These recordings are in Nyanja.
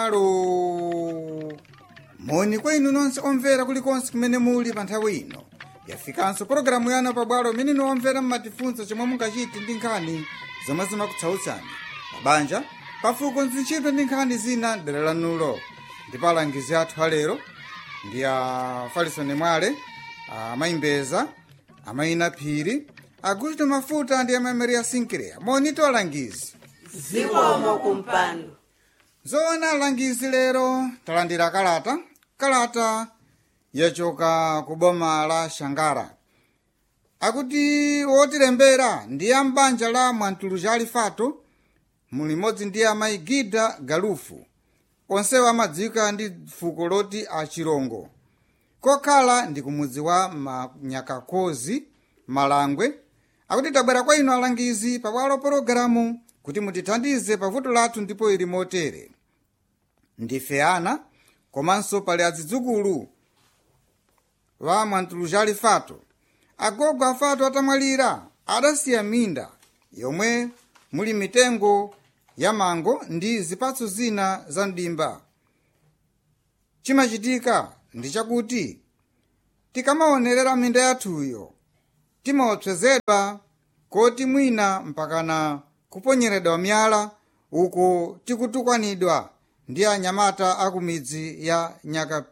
alo moni kwa inu nonse omvera kulikonse kumene muli pa nthawi ino yafikanso pologalamu yanu pabwalo imene inu omvera mmatifunsa chomwe mungachite ndi nkhani zomwe zimakutsautsani mabanja pafuko nzintchito ndi nkhani zina dera lanulo ndipo alangizi athu alero ndi a farisoni mwale amayimbeza amayina phiri agusto mafuta ndi amameri asinkireya monito alangizi zikomo kumpando zoona alangizi lero talandira kalata kalata yachoka ku boma la shangara akuti wotilembera ndi a m'banja la mwantuluja alifato mulimodzi ndi amayi gida galufu onsewo amadziwika ndi fuko loti achirongo kokhala ndi kumudzi wa manyakakozi malangwe akuti tabwera kwa inu alangizi pabwalo pologalamu kuti mutithandize pavuto lathu ndipo ili motere ndife ana komanso pali azidzukulu wa mwantulujali fato agogo afato atamwalira adasiya minda yomwe muli mitengo ya mango ndi zipatso zina za mdimba chimachitika ndi chakuti tikamaonerera minda yathuyo timaopsezedwa koti mwina mpakana kuponyeredwa miyala uko tikutukwanidwa ndi anyamata akumidzi ya nyaka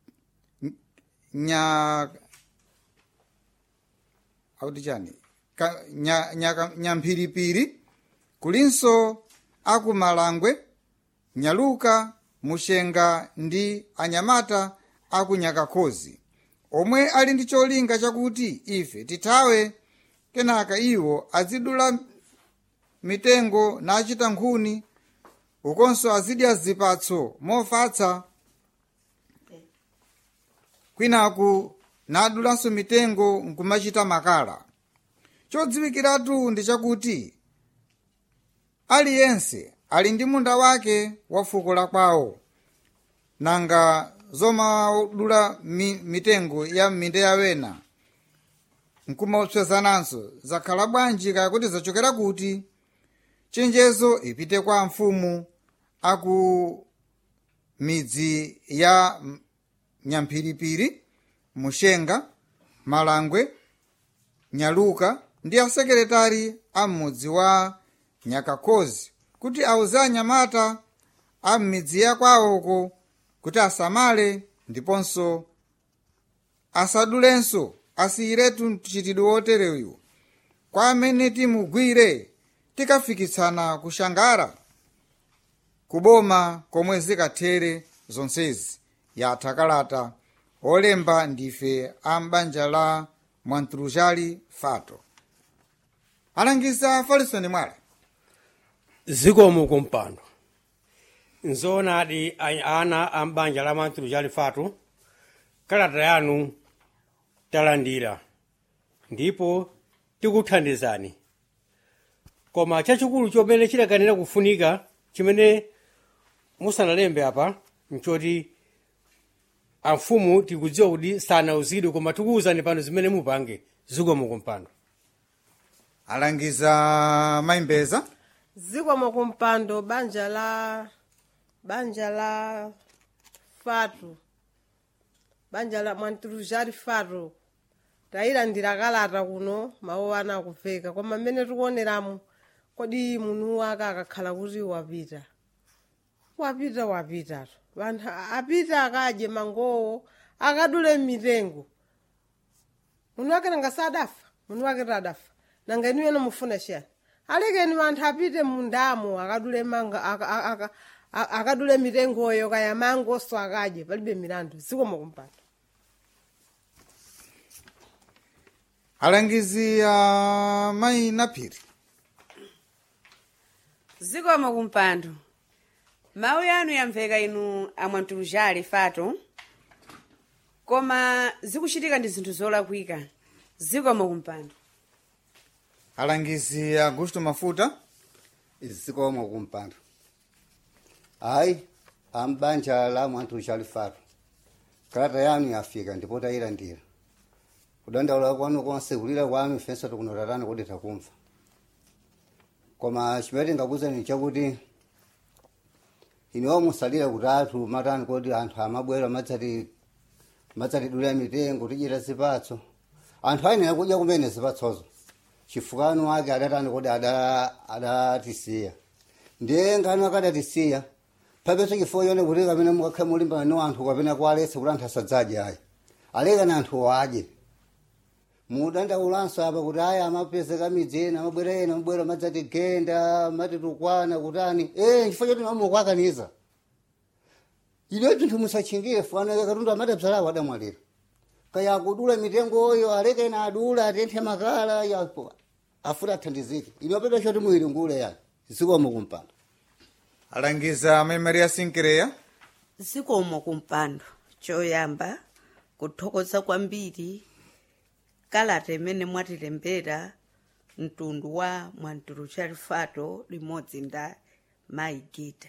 nya akuti chani Ka- nya, nyaka nyamphiripiri kulinso akumalangwe nyaluka mushenga ndi anyamata akunyakakhozi omwe ali ndi cholinga chakuti ife tithawe kenaka iwo azidula mitengo nachita nkhuni ukonso azidya zipatso mofatsa kwinaku nadulanso mitengo nkumachita makala chodziwikiratu ndi chakuti aliyense ali ndi munda wake wa fuko la kwawo nanga zomadula mi, mitengo ya m'minda yawena nkumaopsezananso zakhala bwanji kaya kuti zachokera kuti chenjezo ipite kwa mfumu aku midzi ya M- nyamphiripiri mushenga malangwe nyaluka ndi asekretari a m'mudzi wa nyakakhozi kuti auze anyamata a m'midzi ya kwawoko kuti asamale ndiponso asadulenso asiyiretu mchitidwe wotereyu kwa amene timugwire tikafikitsana kushangara kuboma komwe zikathere zonsezi yatha kalata olemba ndife a m'banja la mwanturujali fato alangiza farisoni mwale zikomo kumpando nzoonadi a- ana a m'banja la mwanturujali fato kalata yanu talandira ndipo tikuthandizani koma chachikulu chomene chidakanira kufunika chimene musanalembe apa nchoti amfumu tikudziwa kuti sanauzidwe koma tikuwuzani pano zimene mupange zikomo kumpando alangiza mayimbeza zikomo kumpando banja la banja la fatu banja la mwanturujali fatu tayilandira kalata kuno mawu ana akuveka koma mmene tikuoneramu kodi munthu wake akakhala kuti wapita wapita wapitatu vanthu apita akadye mangowo akadule mitengo munthu wake nanga sadafa munthu wake tadafa nanga inu yene mufuna chiyani alekeni vanthu apite mundamo akadule manga aka- aka- aka- a- akadule mitengoyo kaya mangoso akadye palibe milandu zikomo kumpando alangizi a mayi naphiri zikomo kumpando mawu yanu yamveka inu amwantulujali fato koma zikuchitika ndi zinthu zolakwika zikomo kumpando alangizi augusto mafuta zikomo kumpando hayi ambanja la mwanthu chalifatu kalata yanu yafika ndipo tayilandira kudandaula kwanu konse kulira kwanu ifenso tikunotatani kuti takumva koma chimene tingakuwuzani chakuti inewo musalira kuti athu matani kuti anthu amabwera matsati matsatidulira mitengo tichita zipatso anthu ayenera kudya kumene zipatsozo chifukano wake adatani kuti ada- adatisiya ndiye ngano akadatisiya papeso chifukwa chone kuti kapena mukakhala mulimbana no anthu kapena kualetsa kuti anthu asadzadye ayi alekani anthu adye mudandaulanso apa kuti aya amapezeka midzi ena amabwera ena amabwera madzati genda mati tukwana kutani eh chifukwa choti mamukwakaniza ine bzinthu musachingire fana katundu amadabzalawo adamwalira kaya akudula mitengoyo aleke ena adula atenthe makala yapo afuti athandizike ine wapeta choti muiri ngule yani zikomo kumpanda alangiza amayi maria sinkireya zikomo kumpando choyamba kuthokoza kwambiri kalata imene mwatilembera mtundu wa mwantulu chalifato limodzi nda mayi gita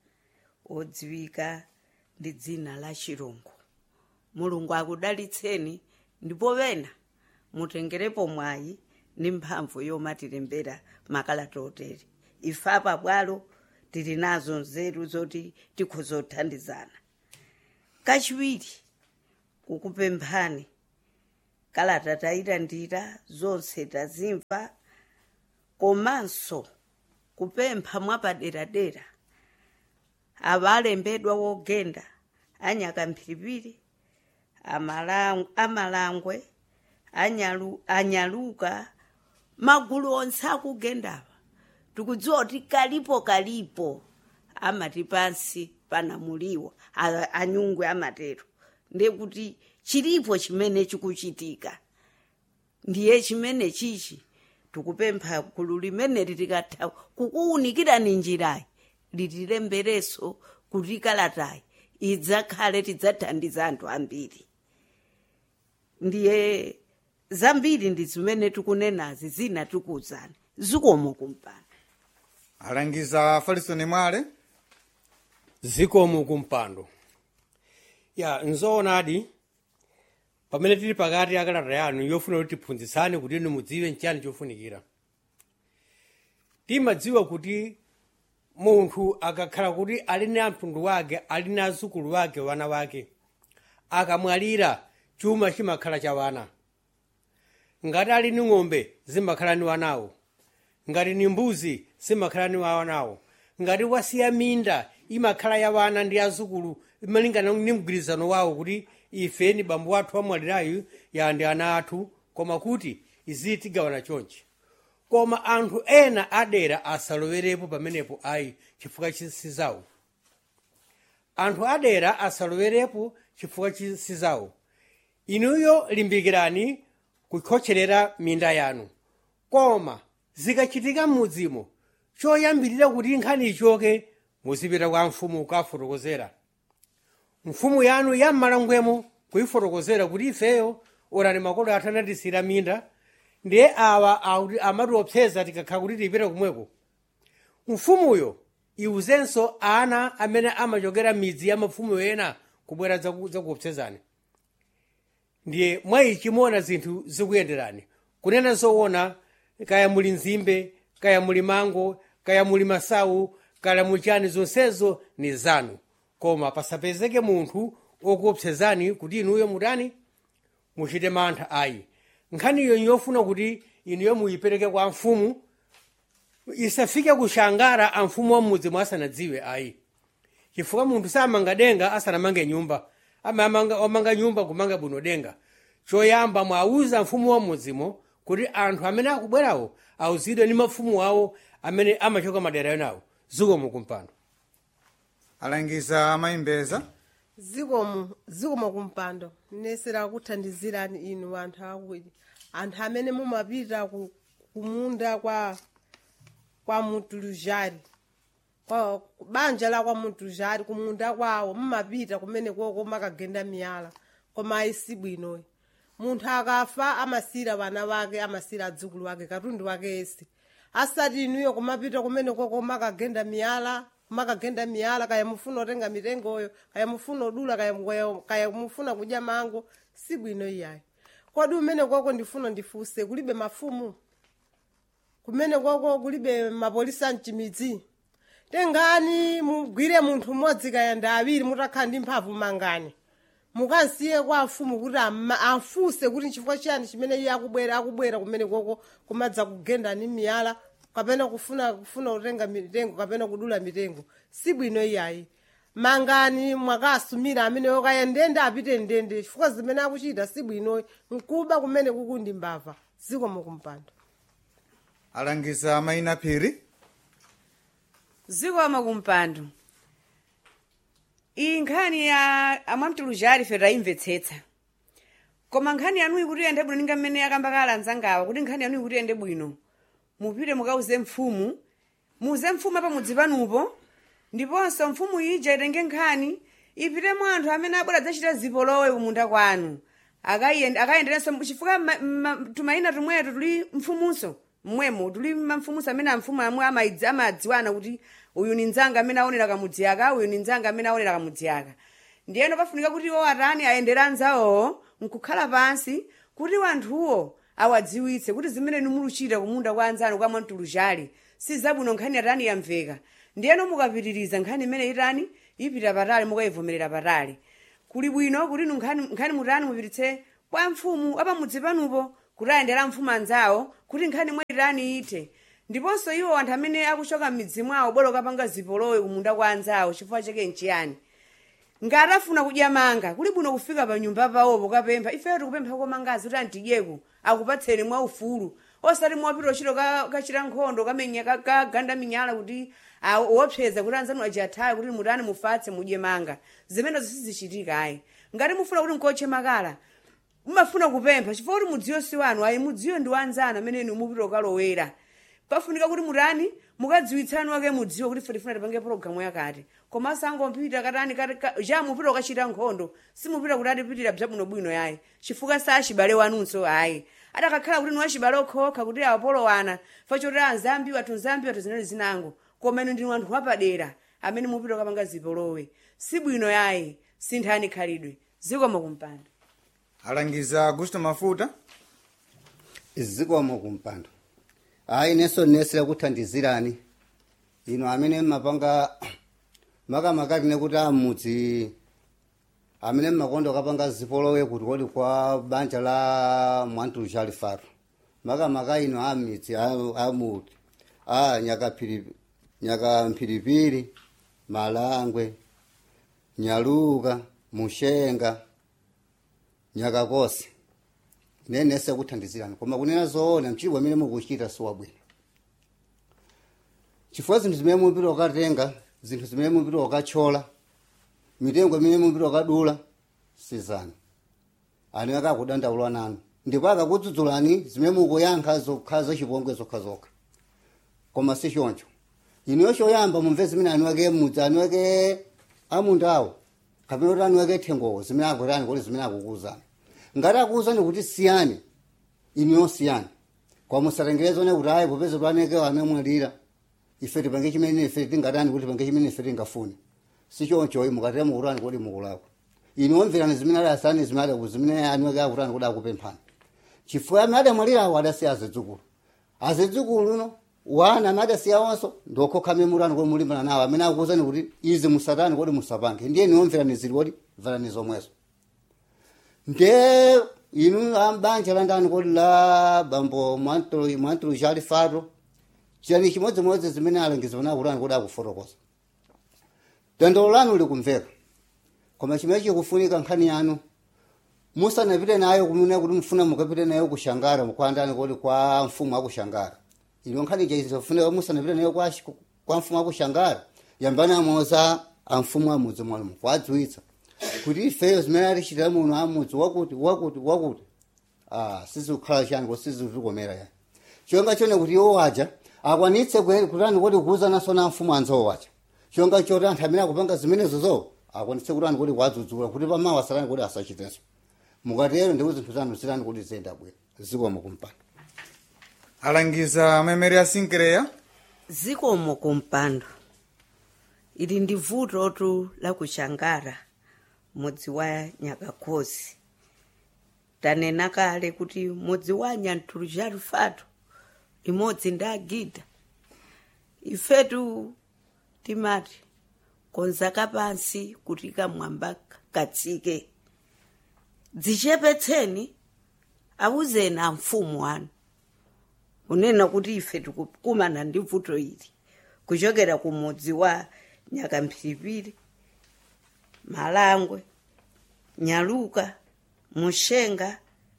odziwika ndi dzina la chirungu mulungu akudalitseni ndipo pena mutengerepo mwayi ndi mphamvu yomatilembera makalata otere ife apa bwalo tili nazo nzeru zoti tikhoza kuthandizana kachiwiri kukupemphani kalata tayilandira zonse tazimva komanso kupempha mwapaderadera ava alembedwa wogenda anyaka mphiripiri amalang- amalangwe anyalu, anyaluka magulu onse akugendava tikudziwa kuti kalipo kalipo amati pansi panamuliwa a- anyungwe amatero ndekuti chilipo chimene chikuchitika ndiye chimene chichi tikupempha gulu limeneli likatha kukuwunikirani njirayi litilembereso kuti kalatayi idzakhale tidzathandiza anthu ambiri ndiye zambiri ndi zimene tikunenazi zina tikuwuzani zikomo kumpando alangiza falisoni mwale zikomo kumpando ya nzoonadi pamene tili pakati akalata yanu yofuna kuti tiphunzitsane kuti inu mudziwe nchani chofunikira timadziwa kuti munthu akakhala kuti ali na mtundu wake ali na azukulu wake wana wake akamwalira chuma chimakhala cha wana ngati ali ni ng'ombe zimakhala ni wanawo ngati ni mbuzi zimakhala ni wanawo ngati wasiya minda imakhala ya wana ndi azukulu imalingana ni mgwirizano wawo kuti ife ni bambo wathu amwalirayu ya ndi ana athu koma kuti izi tigawana chonchi koma anthu ena adera asalowerepo pamenepo ayi chifukwa chisizawo anthu adera asalowerepo chifukwa chisizawo inuyo limbikirani kukhotcherera minda yanu koma zikachitika m'mudzimo choyambirira kuti nkhani ichoke muzipita kwa mfumu kukafotokozera mfumu yanu yammalangwemo kuyifotokozera kuti ifeyo orani makolo athu anatisira minda ndiye awa akuti amatiopseza tikakhala kuti tipita kumweko mfumuyo iwuzenso ana amene amachokera midzi ya mafumu ena kubwera zaku- zakuopsezani ndiye mwayichi muona zinthu zikuyenderani kunena zoona kaya muli nzimbe kaya muli mango kaya muli masawu kaya muli chani zonsezo ni zanu koma pasapezeke munthu okuopsezani kuti inuyo mutani muchite mantha ayi nkhaniyo yofuna kuti inuyo muyipereke kwa mfumu isafike kushangara a mfumu wa mudzi mwasanadziwe ayi chifukwa munthu samanga denga asanamange nyumba amamanga omanga nyumba kumanga bwino denga choyamba mwauza mfumu wa mudzimo kuti anthu amene akubwerawo auzidwe ndi mafumu awo amene amachoka madera enawo zikomo kumpando alangiza amayimbeza zikomo zikomo kumpando nesera kuthandizirani inu anthu akuti anthu amene mumapita ku kumunda kwa kwa mutulujari kwa banja la kwa mutulujari kumunda kwawo mumapita kumene koko makagenda miyala koma ayisi bwinoyi munthu akafa amasira vana vake amasira adzukulu wake katundu wake ese asati inuyo kumapita kumene koko makagenda miyala makagenda miyala kaya mufuna otenga mitengoyo kaya mufuna odula kaya, kaya, kaya mufuna kudya mango si bwino iyayi kodi umene koko ndifuna ndifuse kulibe mafumu kumene koko kulibe mapolisa mchimidzi tengani mugwire munthu mmodzi kayanda awiri mutakhala ndi mphamvu mangani mukansiye kwa afumu kuti amma- afunse kuti nchifukwa chiyani chimene iye akubwera akubwera kumene koko kumadza kugendani miyala kapena kufuna kufuna kutenga mitengo kapena kudula mitengo si bwino iyayi mangani mwakasumira amene okaya ndende apite ndende chifukwa zimene akuchita si bwino nkuba kumene kukundi mbava zikomo kumpando alangiza mayina phiri zikomo kumpando iyi nkhani ya amwamtuluzhali ife tayimvetsetsa koma nkhani yanuyi kuti iyende bwino ninga mmene akamba kala anzangawa kuti nkhani yanuyi kuti iyende bwino mupite mukauze mfumu muze mfumu pamudzi panupo ndiponso mfumu ija itenge nkhani ipitemo anthu amene abwera adzachita zipolowe kumunda kwanu Akayen- akayenderenso chifukwa ma- ma- tumayina tumweto tuli mfumunso mmwemo tuli mamfumunso amene amfumu amwe amaidzi- amadziwana kuti uyu ni nzanga amene aonera kamudzi aka uyu ni nzanga amene aonera kamudzi aka ndiyeno pafunika kuti iwo atani ayendere anzawowo nkukhala pansi kuti wanthuwo awadziwitse kuti zimene nimuluchita kumunda kwa anzanu kwa mwamtuluzhali si zabwino nkhani atani yamveka ndiyeno mukapitiriza nkhani imene itani ipita patali mukayivomerera patali kuli bwino kuti nu nkhani nkhani mutani mupititse kwa mfumu apamudzi panupo kuti ayendera mfumu anzawo kuti nkhani mwe itani ite ndiponso iwo anthu amene akuchoka m'midzi mwawo bwera ukapanga zipolowe kumunda kwa anzawo chifukwa chake nchiyani ngati afuna kudya manga kuli bwino kufika pa nyumba pawopo kapempha ifeyo tikupempha komangazi kuti antidyeko akupatseni mwa ufulu osati mwapita uchito ka- kachita nkhondo kamenya ka- kaganda minyala kuti ah, wopseza kuti anzanu ajathawe kuti mutani mufatse mudye manga zimenezo sizichitika ayi ngati mufuna kuti mkotche makala mumafuna kupempha chifukwa kuti mudziyo si wanu ayi mudziyo ndi wanzanu amene mupita ukalowera pafunika kuti mutani mukadziwitsani wake mudziwo kuti fetifuna tipange pologalamu yakati koma sangompita katani kati ka- ja mupita ukachita nkhondo simupita kuti atipitira bwinobwino yayi chifukwa sa achibale wanunso ayi adakakhala kuti niwachibale okhokha kuti awapolowana fachoti anzambi wathu nzambi wathu zinali zinango koma inu ndinu anthu wapadera amene mupita ukapanga zipolowe si bwino yayi sinthani khalidwe zikomo kumpanda alangiza augusto mafuta zikomo kumpando hayi neso nesera kuthandizirani ino amene mmapanga makamakati nekuti amudzi amene mmakonda kapanga zipolowe kuti kodi kwa banja la mwantulu alifaro makamaka ino amidzi a- amuti a nyakaphiri nyakamphiripiri malangwe nyaluka mushenga nyakakose nenese kuthandizirani koma kunena zoona mchibwa amene mukuchita siwabwino chifukwa zinthu zimene mupita ukatenga zinthu zimene mupita ukathyola mitengo imene mupita ukadula sizanu ani akakudandaula nanu ndipo akakudzudzulani zimene mukuyankha zokhala zachipongwe zokhazokha koma si choncho inuyo choyamba mumve zimene anu ake mudzi anu ake amundawo kapena kuti anu ake thengowo zimene akutani kuti zimene akukuuzani ngati akuuzani kuti siyani inuyo siyani kwa musatengerezone kuti ayi popeza twaneke anamwalira ife tipange chimene ife tingatani kuti tipange chimene ife tingafune si choncho mukatera mukutani kuti mukulakwa inu omverani zimene ali asani zimene adaku zimene anu ake akutani kuti akupemphani chifukwa amene adamwalirawo adasiya azidzukulu azidzukulu uno wana amene adasiyawonso ndiokhoka memurani kuti mulimbana nawo amene akuuzani kuti izi musatani kuti musapange ndiye niomverani zili kuti mverani zomwezo nde inu ambanja landani kodi la bambo mwantulu mwantulu jali fato chiyani chimodzimodzi zimene alengiza pana kutani kodi akufotokoza dandolo lanu likumveka koma chimene chikufunika nkhani yanu musanapite nayo kumene kuti mfuna mukapite nayo kushangara kwandani kodi kwa mfumu akushangara ino nkhani chaizofunika musanapite nayo kwa, kwa mfumu akushangara yambani amoza amfumu amudzi mwanu kwadziwitsa kuti ifeyo zimene atichitira muno amudzi wakuti wakuti wakuti ah sizikukhala chani ko sizikukomera yani chonga chone kuti iwo waja akwanitse kwe- kutani kuti kuuzananso na mfumu anzawo waja chonga choti anthu amene akupanga zimenezo zo akwanitse kutani kuti kwadzudzula kuti pamawa asatani kuti asachitenso mukatero ndipo zinthu zanu zitani kuti ziyenda bwino zikomo kumpanda alangiza memeri asinkireya zikomo kumpando ili ndi vutotu la kushangara mudzi wa nyakakhosi tanena kale kuti mudzi wa nyantulujaru fato imodzi ndi agida ifetu timati konza kapansi kuti kamwamba katsike dzichepetseni awuzeni a mfumu wanu kunena kuti ife tikukumana ndi vuto ili kuchokera ku mudzi wa nyakamphiripiri malangwe nyaluka mushenga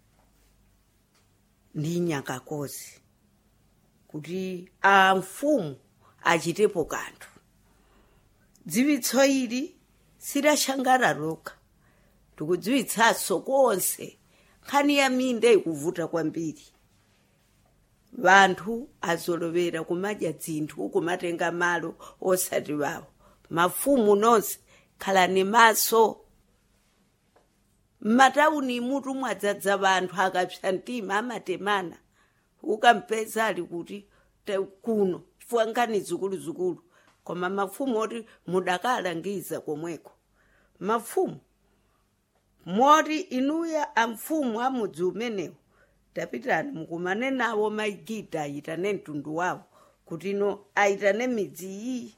ndi nyakakozi kuti a mfumu achitepo kanthu dziwitso ili sidashangara lokha tikudziwitsanso konse nkhani ya minda ikuvuta kwambiri vanthu azolovera kumadya dzinthu kumatenga malo osati wawo mafumu nonse khalani maso m'matauni mutu mwadzadza vanthu akapsa mtima amatemana ukampeza ali kuti te- kuno chifukwa nkhani zikuluzikulu koma mafumu oti mudakalangiza komweko mafumu moti inuya amfumu a mudzi umenewu tapitani mukumane nawo maigida ayitane mtundu wawo kuti ino ayitane midzi iyi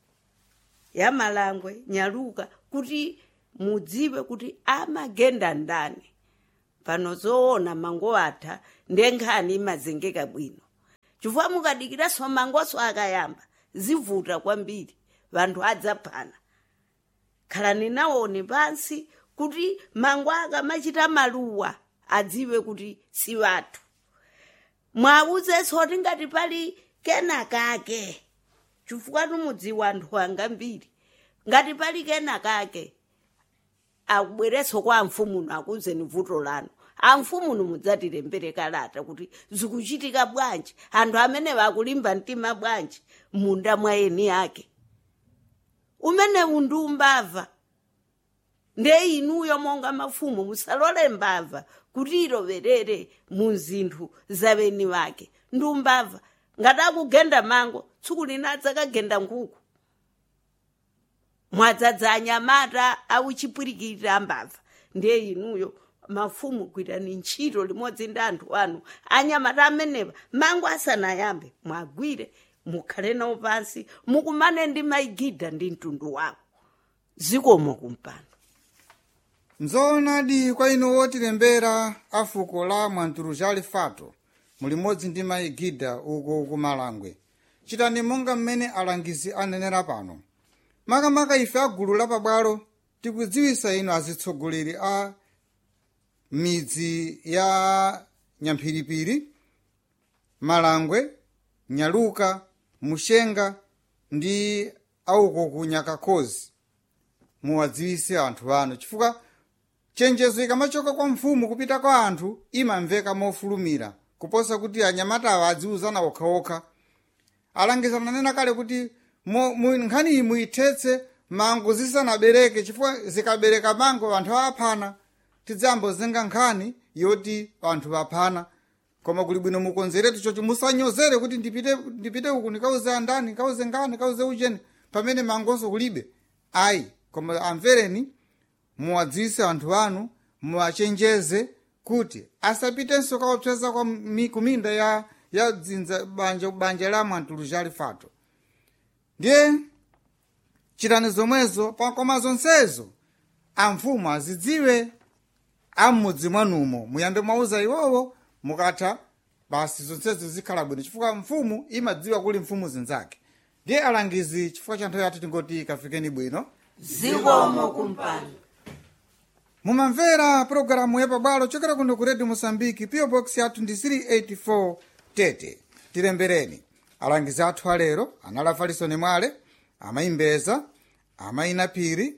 ya malangwe nyaluka kuti mudziwe kuti amagenda ndani pano zoona mango atha ndiye nkhani imazengeka bwino chifukwa mukadikiranso mangoso akayamba zivuta kwambiri vanthu adzaphana khalani nawoni pansi kuti mango akamachita maluwa adziwe kuti si vathu mwawuzenso kuti ngati pali kenakake chifukwa tumudziwa anthu anga mbiri ngati pali kenakake akubwerenso kwa amfumuno akuzeni vuto lanu amfumuno mudzatilembere kalata kuti zikuchitika bwanji anthu amene vakulimba mtima bwanji munda mwa eni ake umenewu ndi umbava nde inuyo monga mafumu musalole mbava kuti iloverere mu zinthu zaveni vake ndi umbava ngati akugenda mango tsiku lina adzakagenda nkhuku mwadzadza anyamata auchipwirikirira mbava ndiye inuyo mafumu gwirani ntchito limodzi ndi anthu anu anyamata amenewa mango asanayambe mwagwire mukhale nawo pansi mukumane ndi maigida ndi mtundu wawo zikomo kumpando nzoonadi kwa inu wotilembera a fuko la mwanturuzhali fato mulimodzi ndi maigida uko kumalangwe chitani monga mmene alangizi anenera pano makamaka ife a gulu lapabwalo tikudziwisa inu azitsogoleri a midzi ya nyamphiripiri malangwe nyaluka mushenga ndi auko ku nyakakhozi muwadziwise anthu anu chifukwa chenjezo ikamachoka kwa mfumu kupita kwa anthu imamveka mofulumira kuposa kuti anyamatawa adziuzana okhaokha alangiza nanena kale kuti mo- mu- nkhani iyi muyithetse mango zisanabereke chifukwa zikabereka mango anthu aphana tidzambozenga nkhani yoti anthu aphana koma kuli bwino mukonzeretu chocho musanyozere kuti ndipite ndipite uku ndikauze andani ndikauze ngani ndikauze ucheni pamene mangonso kulibe ayi koma amvereni muwadziwise anthu anu muwachenjeze kuti asapitenso kaopseza kwa mi- kuminda ya ya dzinza banja banja la mwantuluzhali fato ndiye chitani zomwezo pa- koma zonsezo amfumu azidziwe am'mudzi mwanumo muyambe mwauza iwowo mukatha basi zonsezo zikhala bwino chifukwa mfumu imadziwa kuli mfumu zinzake ndiye alangizi chifukwa cha nthawi yathu tingoti kafikeni bwino zikomo kumpando mumamvera pulogalamu yapabwalo chokera kuno ku redio mosambiki po box yathu ndi 384 tete tilembereni alangizi athu alero anali afalisoni mwale amayimbeza amayinapiri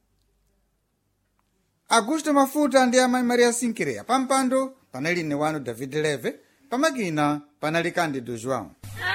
augusto mafuta ndi amayi maria sinkireya pampando panali ine wanu david leve pamakina panali candido joão